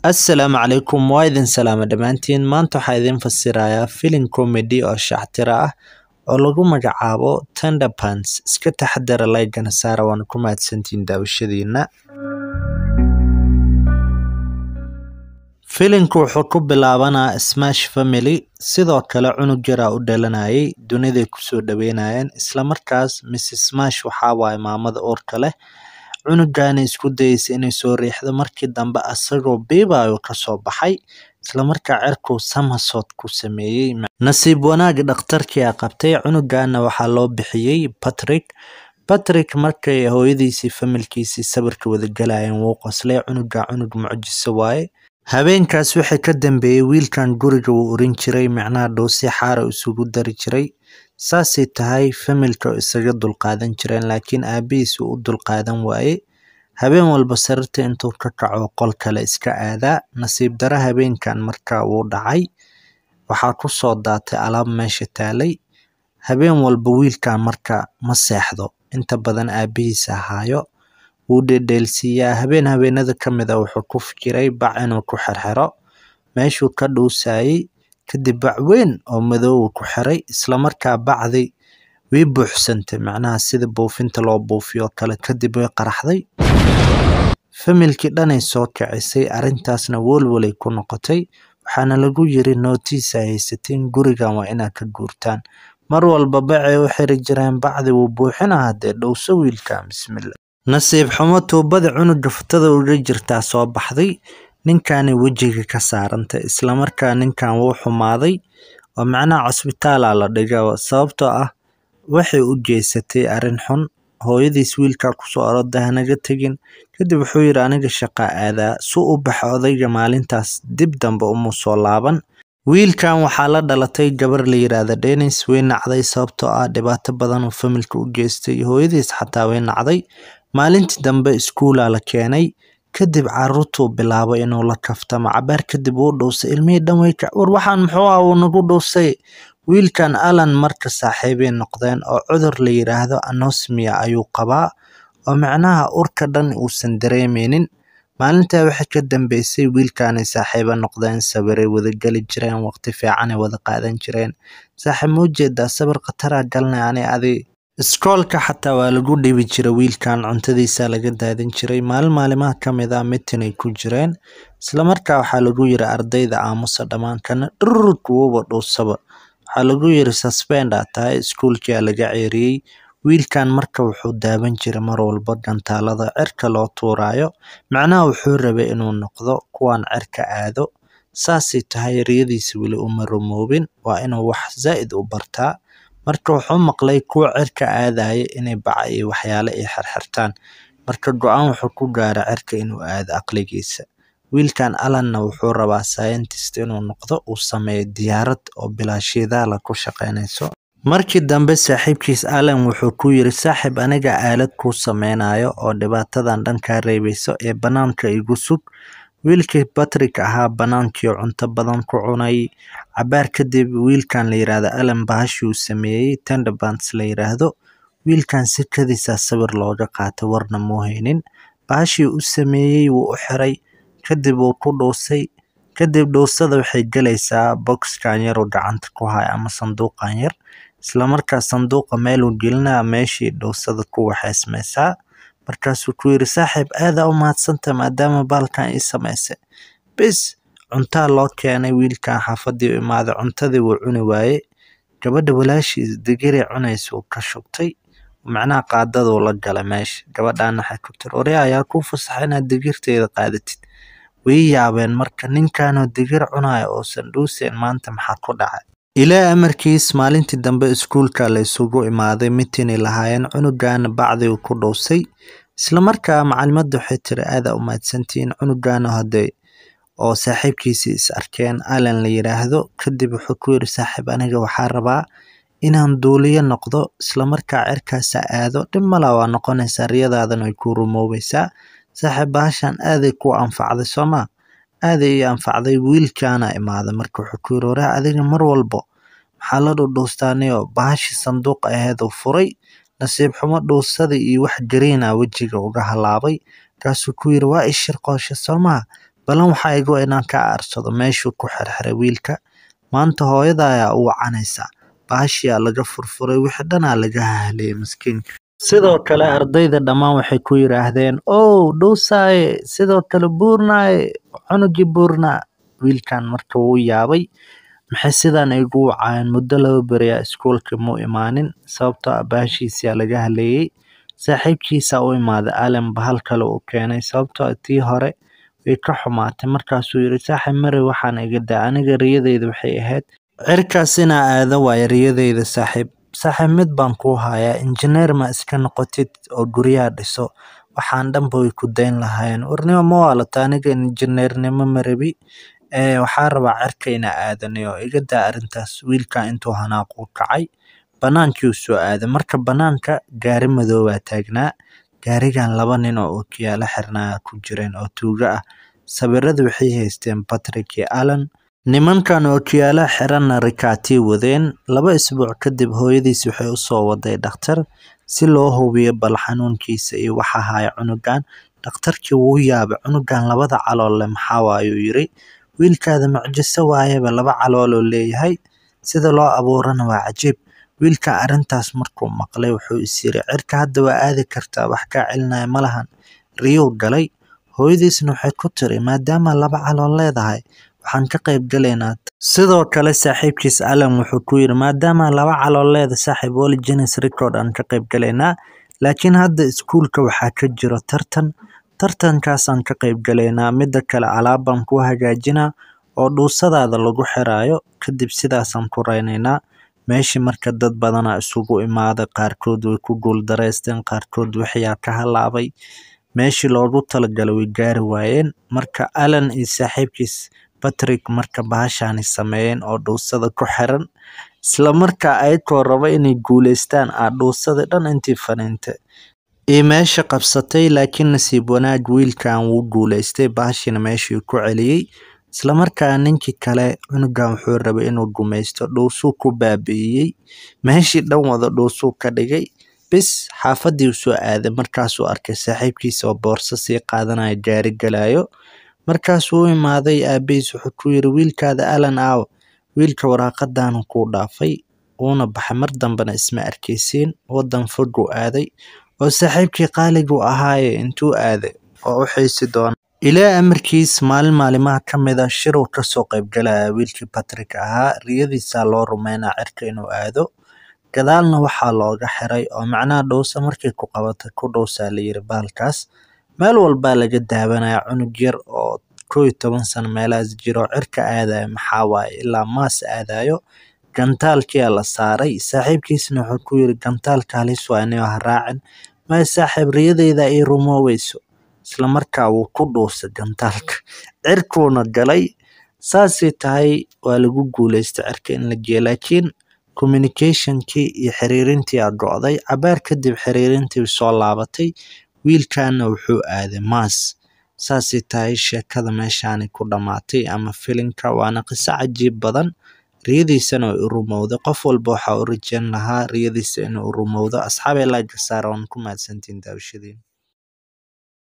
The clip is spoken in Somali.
Assalaamu calaykum waa idin salaama dhammaantiin maanta waxaa idin fasirayaa filim comedy oo shactira ah oo lagu magacaabo Thunderpants iska taxadara like-gana saara waana ku mahadsantihiin daawashadiina filimku wuxuu ku bilaabanaa Smash Family sidoo kale cunug yaraa u dhalanayay duniday kusoo dhaweynayeen isla markaas Mrs Smash waxaa waaye maamada uurka leh cunugana isku dayeysa inay soo riixdo markii dambe asagoo biibayo kasoo baxay isla markaa cirkuu somersault ku sameeyey nasiib wanaag dhakhtarkii aa qabtay cunugana waxaa loo bixiyey Patrick Patrick markay hooyadiisii familkiisii sawirka wada galayeen wuu qoslay cunuga cunug mucjiso waaye habeenkaas wixii ka dambeeyey wiilkan guriga wuu urin jiray micnaha dhoosi xaara isugu dari jiray saasay tahay familka oo isaga dulqaadan jireen laakiin aabihiis uu u dulqaadan waaye habeen walba sariirta intuu ka kaco qol kale iska aadaa nasiib daro habeenkan markaa wuu dhacay waxaa ku soo daatay alaab meesha taalay habeen walba wiilkan marka ma seexdo inta badan aabihiisa haayo wuu dhedheelsiiyaa habeen habeenada ka mid a wuxuu ku fikiray bac inuu ku xirxiro meeshuu ka dhuusayay kadib bac weyn oo madow uu ku xiray isla markaa bacdi way buuxsantay macnaha sida buufinta loo buufiyo oo kale kadib way qaraxday familkii dhanay soo kicisay arrintaasna walwalay ku noqotay waxaana lagu yiri nootiis ay haysatiin gurigan waa inaad ka guurtaan mar walba bacay u xiri jireen bacdi wuu buuxinaa haddee dhowso wiilkan bismillah nasiib xumo tuubada cunuga futada uga jirtaa soo baxday ninkani wejiga ka saarantay islamarkaa ninkan wuu xumaaday oo macnaha cusbitaala la dhiga sababtoo ah waxay u jeysatay arrin xun hooyadiis wiilkaa kusoo oroda hanaga tegin kadib wuxuu yidhi aniga shaqa aadaa su u baxa odayga maalintaas dib dambe uma soo laaban wiilkan waxaa la dhalatay gabar la yiraahda Dennis way nacday sababtoo ah dhibaato badan oo familka u geystay hooyadiis xataa way nacday maalintii dambe iskuulaa la keenay kadib caruurtuu bilaabay inuu la kaftamo cabaar kadib uu dhuusay ilmihii dhan way ka war waxaan muxuu ah uu nagu dhuusay wiilkan alan marka saaxiibay noqdeen oo cudur la yiraahdo anosmia ayuu qabaa oo macnaha urka dhan uusan dareemeynin maalintaa waxay ka dambeysay wiilkaanay saaxiibo noqdeen sawiray wada geli jireen waqti fiicanay wada qaadan jireen saaxiib ma ujeedaa sawir khataraa galnay ani adi iskoolka xataa waa lagu dhibi jiray wiilkan cuntadiisa laga daadin jiray maalin maalimaha ka mid ah mitinay ku jireen islamarkaa waxaa lagu yiri ardayda aamusa dhammaankana dhurr kuwaba dhuusaba waxaa lagu yiri suspend aa tahay iskuulkia laga ceeriyey wiilkan marka wuxuu daawan jiray mar walba gantaalada cirka loo tuurayo macnaha wuxuu rabay inuu noqdo kuwan cirka aado saasay tahay riyadiisa weli uma rumoobin waa inuu wax zaa'id u bartaa marka wuxuu maqlay kuwa cirka aadaya inay baca iyo waxyaale ay xirxirtaan marka go-aan wuxuu ku gaaray cirka inuu aado aqligiisa wiilkan alanna wuxuu rabaa scientist inuu noqdo uu sameeyo diyaarad oo bilaashidaala ku shaqeynayso markii dambe saaxiibkiis alan wuxuu ku yiri saaxiib aniga aalad kuu sameynayo oo dhibaatadan dhan kaa reebeyso ee banaanka igu sug wiilkii Patrick ahaa banaankii cunto badan ku cunay cabaar kadib wiilkan la yiraahdo alan bahashi uu sameeyey Thunderpants la yiraahdo wiilkan si kadiisa sawir looga qaatay warna muu haynin bahashii u sameeyey wuu u xiray kadib wuu ku dhuusay kadib dhuusada waxay galaysaa boxkan yar oo gacanta ku haya ama sanduuqan yar isla markaa sanduuqa meel uu gelinaa meeshii dhuusada ku waxaysmaysaa markaasuu ku yiri saaxiib aadaa u mahadsanta maadaama baalkan ii samaysay bis cuntaa loo keenay wiilkan xaafadii u imaaday cuntadii wuu cuni waaye gabadha walaashiis digiray cunaysa uu ka shubtay macnaha qaadaduu la galay meesha gabadhan waxay ku tiri ore ayaa kuu fasaxa inaad digirteeda qaadatid way yaabeen marka ninkanoo digir cunaya oosan dhuuseyn maanta maxaa ku dhacay ilaa amarkiis maalintii dambe iskuulka la isugu imaaday mitinay lahaayeen cunugana bacdi uu ku dhuusay islamarkaa macalimadda waxay tiri aadaa u mahadsantihiin cunugana hadee oo saaxiibkiisii is arkeen alan la yiraahdo kadib wuxuu ku yiri saaxiib aniga waxaa rabaa inaan duuliyo noqdo islamarkaa cirkaasa aado dhib mala waa noqonaysaa riyadaadan way ku rumoobaysaa saaxiib bahashan aaday ku anfacday sooma aaday ii anfacday wiilkaana imaaday marka wuxuu ku yiri waraa adiga mar walbo maxaa la dhudhuustaaniyo bahashi sanduuq aheed uu furay nasiib xumo dhuusada iyo wax gariina wejiga uga halaabay markaasuu ku yiri waa ishir qooshe soomaa balan waxaa igu inaan ka aarsado meeshuu ku xirxiray wiilka maanta hooyada ayaa u wacanaysa baashiyaa laga furfuray wixii dhanaa laga hahliyey maskiinka sidoo kale ardayda dhammaan waxay ku yidhaahdeen ow dhuusaaye sidoo kale buurnaaye cunugii buurnaa wiilkan marka wuu yaabay maxay sidaan igu wacayeen muddo laba beriyaa iskuulka muu imaanin sababtoo ah baashiisiyaa laga haleeyey saaxiibkiisaa u imaaday allen bahal kale uu keenay sababtoo ah tii hore way ka xumaatay markaasuu yidhi saaxiib mari waxaan iga daa aniga riyadeyda waxay ahayd cirkaas inaa aado waayo riyadeyda saaxiib saaxiib mid baan kuu hayaa injineer ma iska noqotid oo guryaha dhiso waxaan dhanba way ku dayn lahaayeen warnimo ma waalata aniga injineernimo ma rabi ee waxaa rabaa cirka inaa aadaniyo iga daa arrintaas wiilka intuu hanaaquu kacay banaankii uu soo aaday marka banaanka gaari madoobaa taagnaa gaarigan laba nin oo ookiyaalo xirnaa ku jireen oo tuugo ah sawirada waxay haysteen patrick iyo allen nimankan ookiyaalaha xiranna rikaatii wadeen laba isbuuc kadib hooyadiis waxay usoo waday dhakhtar si loo hubiyo bal xanuunkiisa iyo waxa haya cunugan dhakhtarkii wuu yaabay cunugan labada calool leh maxaa waayuu yiri wiilkaada mucjiso waayaba laba calooloo leeyahay sida loo abuurana waa cajiib wiilka arrintaas markuu maqlay wuxuu is yiri cirka hadda waa aadi kartaa wax kaa celinaya ma lahan riyuu galay hooyadiisna waxay ku tiri maadaama laba calool leedahay waxaan ka qayb galaynaa sidoo kale saaxiibkiis allen wuxuu ku yiri maadaama laba calool leeda saaxiib woli jenis record aan ka qayb galaynaa laakiin hadda iskuulka waxaa ka jiro tartan tartankaasaan ka qayb galaynaa midda kale alaabbaan ku hagaajinaa oo dhuusadaada lagu xiraayo kadib sidaasaan ku raynaynaa meeshii marka dad badanaa isugu imaaday qaarkood way ku guuldareysteen qaarkood waxyaa ka halaabay meeshii loogu talagalay way gaari waayeen marka allen iyo saaxiibkiis patrick marka bahashaani sameeyeen oo dhuusada ku xiran isla markaa ayagoo raba inay guuleystaan aa dhuusadii dhan intii faniintay iyo meesha qabsatay laakiin nasiib wanaag wiilkan wuu guuleystay bahashiina meeshii ku celiyey isla markaa ninkii kale cunugan wuxuu rabay inuu gumaysto dhuusuu ku baabi'iyey meeshii dhan wada dhuusuu ka dhigay bis xaafadii u soo aaday markaasuu arkay saaxiibkiisa oo boorso sii qaadanaya gaari galayo markaasuu u imaaday aabihiis wuxuu ku yiri wiilkaada allen aaw wiilka waraaqadaanu kuu dhaafay wuuna baxay mar dambena isma arkaysiin wadan foguu aaday oo saaxiibkii qaaligu ahaaye intuu aaday oo u xiisi doona ilaa amarkiis maalin maalimaha ka mid a shiruu kasoo qaybgalaya wiilkii patrick ahaa riyadiisaa loo rumeynaa cirka inuu aado gadaalna waxaa looga xiray oo macnaha dhowsa markay ku qabatay ku dhowsaa layiri bahalkaas meel walbaa laga daawanaya cunug yar oo koo iyo toban sano meelahaas jiro cirka aadayo maxaa waaye ilaa maas aadayo gantaalkiyaa la saaray saaxiibkiisna wuxuu ku yiri gantaalka halis waa inay ha raacin maya saaxiib riyadeyda ii rumooweyso isla markaa wuu ku dhuusay gantaalka cirkuuna galay saasay tahay waa lagu guuleystay cirka in la geeyo laakiin communicationkii iyo xiriirintii aa go'day cabaar kadib xiriirintii soo laabatay wiilkana wuxuu aaday maas saasay tahay sheekada meeshaani ku dhammaatay ama filinka waana qiso cajiib badan riyadiisana way u rumowday qof walba waxaa u rajeyn lahaa riyadiisa inuu u rumowdo asxaabay laga saara waan ku mahadsantiin daawashadiin